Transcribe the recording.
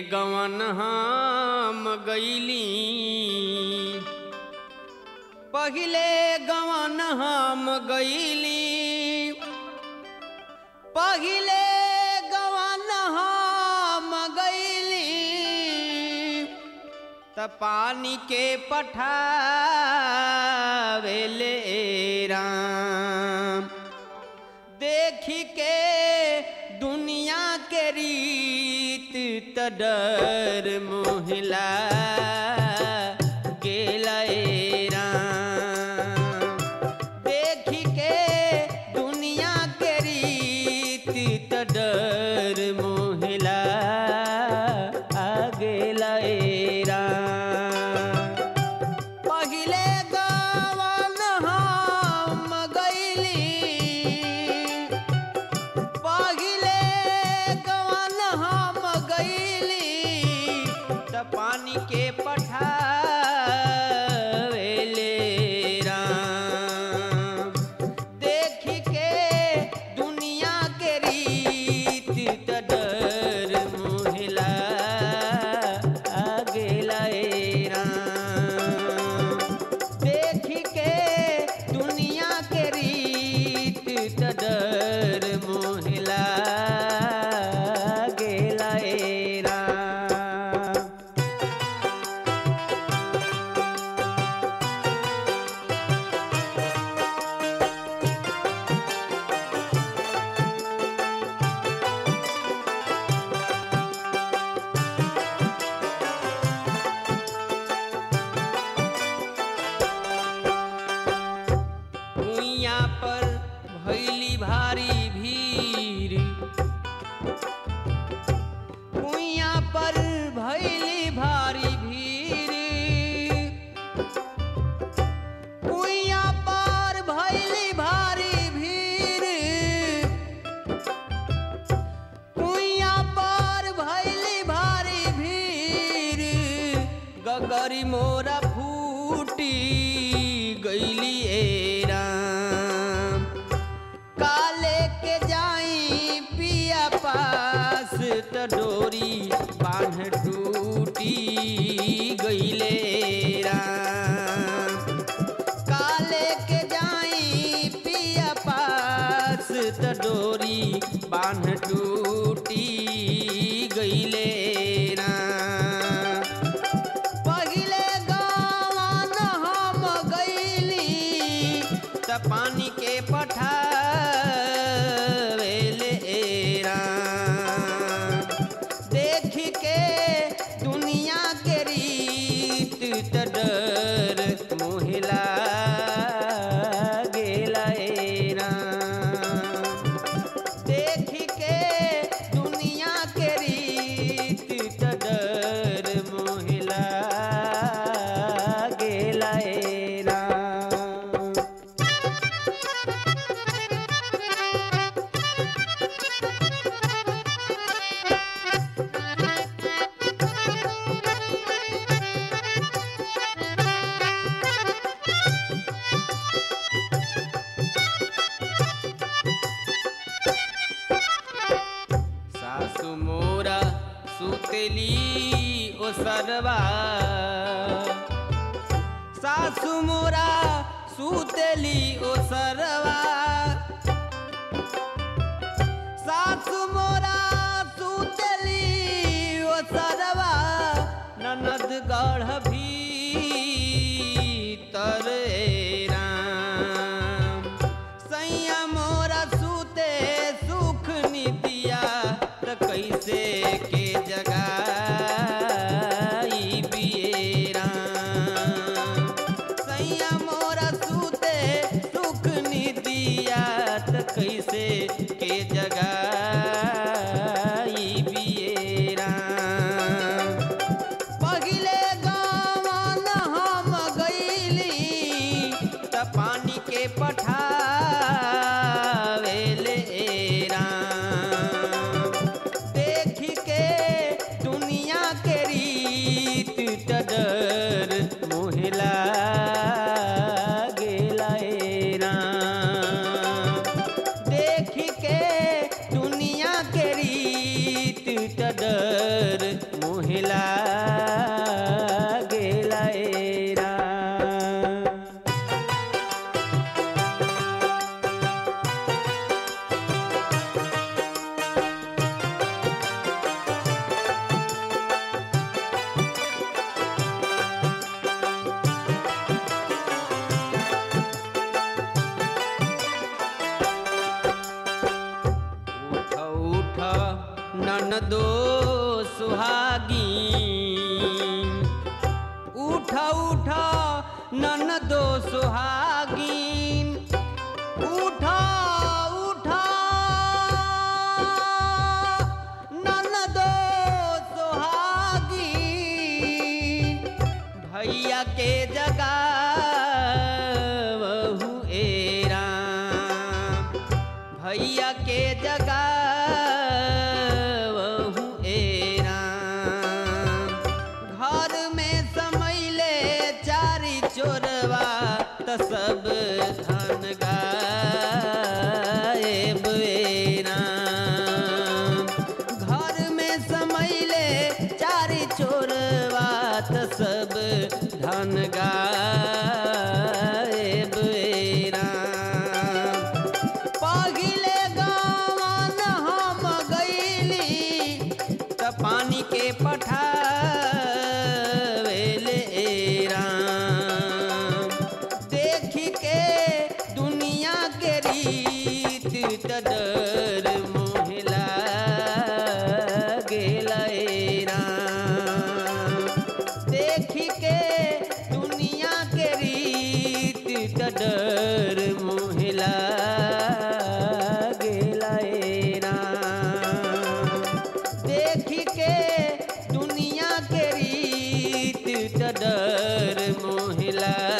गवन हम गईली पहिले गवन हम गईली पहिले गवन हम गईली त पानी के पठावेले राम देखी के दुनिया के रीत त डर मोहिला गेला ए राम देखी के दुनिया के रीत त डर मोहिला आ गेला ए राम पहिले गवन हम गईली पहिले गवन हम गईली त पानी के पठावेले राम देखी के दुनिया के रीत त डर मोहिला आ गेला ए राम देखी के दुनिया के रीत त डर मोहिला गेला ए राम कुइया पर भैली भारी भीड़ कुइया पर भैली भारी भीड़ कुइया पर भैली भारी भीड़ कुइया पर भैली भारी भीड़ गगरी मोरा फूटी गईली ए राम काले के जाई पिया पास त डोरी बांध टूटी गईले राम काले के जाई पिया पास त डोरी बांध टूटी गईले राम पहिले गवन हम गईली त पानी के पठावेले राम देखी के दुनिया के रीत त डर मोहिला गेला ए राम देखी के दुनिया के रीत त डर मोहिला गेला ए राम सासु मोरा सुतेली ओ सरवा सासु मोरा सुतेली ओ सरवा सासु मोरा सुतेली ओ सरवा ननद गढ़ भीतर ए राम सैया मोरा सूते सुख नितिया त कैसे के जगाई बियेरा सैया मोरा सूते सुख नितिया त कैसे के जगाई बियेरा पहिले गवन हम गईली त पानी के पठावेले राम देखी के दुनिया दो सुहागी उठ उठ नन दो सुहागीन उठ उठ नन दो सुहागीन भैया के जगह बहु एरा भैया के जगह बहु एरा घर में समैले चारी चोरवा त सब धन गायब एरा घर में समैले चारी चोरवा त सब धन गायब एरा पहिले गावन हम गईली त पानी के पठावेले राम देख के दुनिया के रीत त डर मोहला गेला राम देख के दुनिया के रीत त डर मोहला गेला राम देख के दुनिया के रीत त डर मोहला